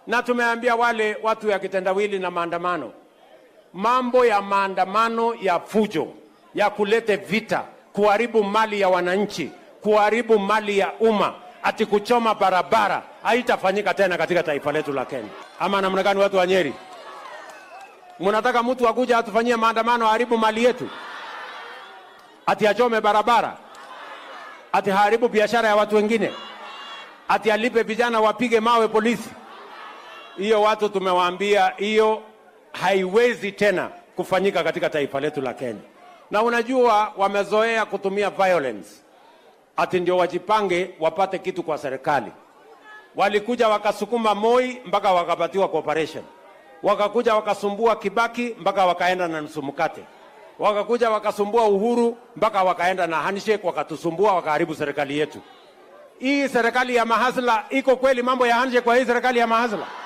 na tumeambia wale watu ya kitendawili na maandamano, mambo ya maandamano ya fujo, ya kulete vita, kuharibu mali ya wananchi, kuharibu mali ya umma, ati kuchoma barabara, haitafanyika tena katika taifa letu la Kenya. Ama namna gani, watu wa Nyeri? Mnataka mtu akuja atufanyie maandamano aharibu mali yetu, ati achome barabara, ati haribu biashara ya watu wengine, ati alipe vijana wapige mawe polisi? Hiyo watu tumewaambia, hiyo haiwezi tena kufanyika katika taifa letu la Kenya. Na unajua wamezoea kutumia violence ati ndio wajipange wapate kitu kwa serikali. Walikuja wakasukuma Moi mpaka wakapatiwa cooperation, wakakuja wakasumbua Kibaki mpaka wakaenda na nusu mkate, wakakuja wakasumbua Uhuru mpaka wakaenda na handshake, wakatusumbua wakaharibu serikali yetu. Hii serikali ya mahasla iko kweli? Mambo ya handshake kwa hii serikali ya mahasla